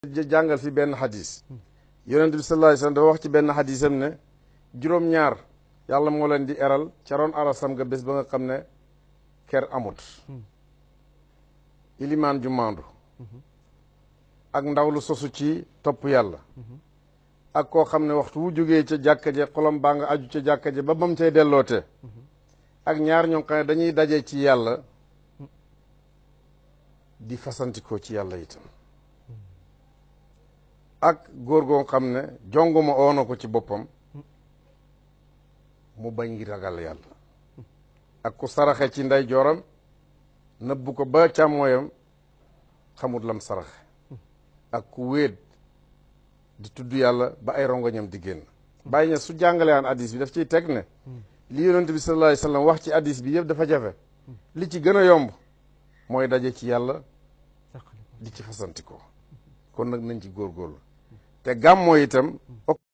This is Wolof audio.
jàngal fi benn xadis yonent bi sallallahu alayhi wasallam dafa wax ci benn xadisam ne juróom-ñaar yàlla moo leen di eral ca roon arasam nga bés ba nga xam ne ker amut ilimaan ju maandu ak ndaw lu sosu ci topp yàlla ak koo xam ne waxtu wu jógee ca jàkka je xolam baa nga aju ca jàkka je ba bam cay delloote ak ñaar ñoo xam ne dañuy daje ci yàlla di fasantikoo ci yàlla itam ak góor goo xam ne jonguma oono ko ci boppam mu bañ ngi ragal yàlla ak ku saraxe ci ndey jooram nëbbu ko ba càmmooyam xamut lam saraxe ak ku wéet di tudd yàlla ba ay rongoñam di génn bàyyi ña su jàngale aan addis bi daf ciy teg ne li yonent bi sallallahu alayhi wasallam wax ci addis bi yëpp dafa jafe li ci gën a yomb mooy daje ci yàlla di ci fasantikoo kon nag nañ ci góorgóorlu te gàmmoo itam